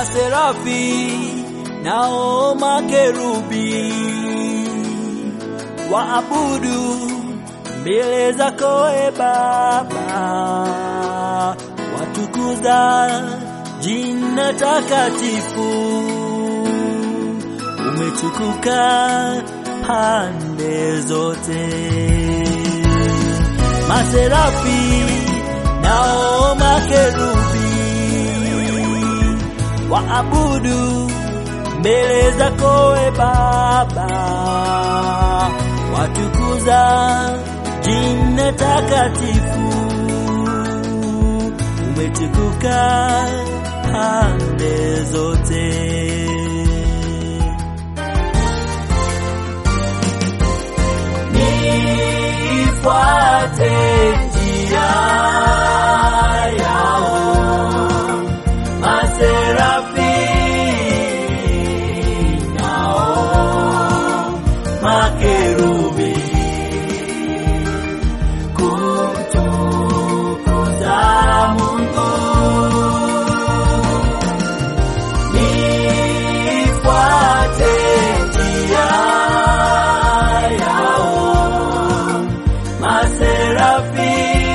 Maserafi nao makerubi waabudu mbele zako e Baba, watukuza jina takatifu, umetukuka pande zote. Maserafi nao makerubi waabudu mbele zako e Baba, watukuza jina takatifu, umetukuka pande zote. Nifuate njia yao maserafi nao makerubi kumtukuza Mungu. Nifuate njia yao maserafi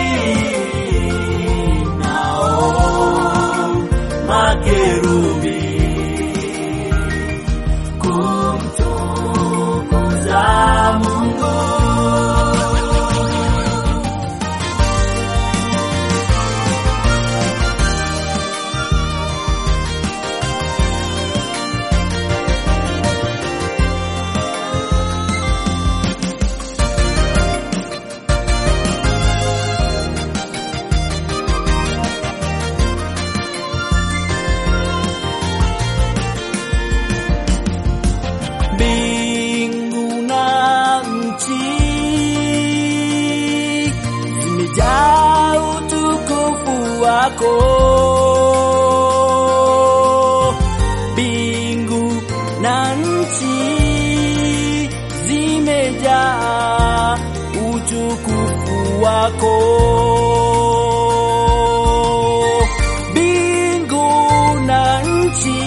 nao makerubi kumtukuza Mungu. Mbingu na nchi zimejaa utukufu wako. Mbingu na nchi zimejaa utukufu wako. Mbingu na nchi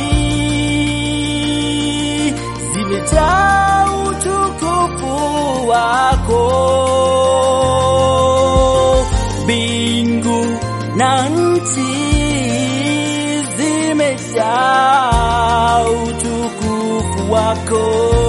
zimejaa utukufu wako. Mbingu na nchi zimejaa utukufu wako.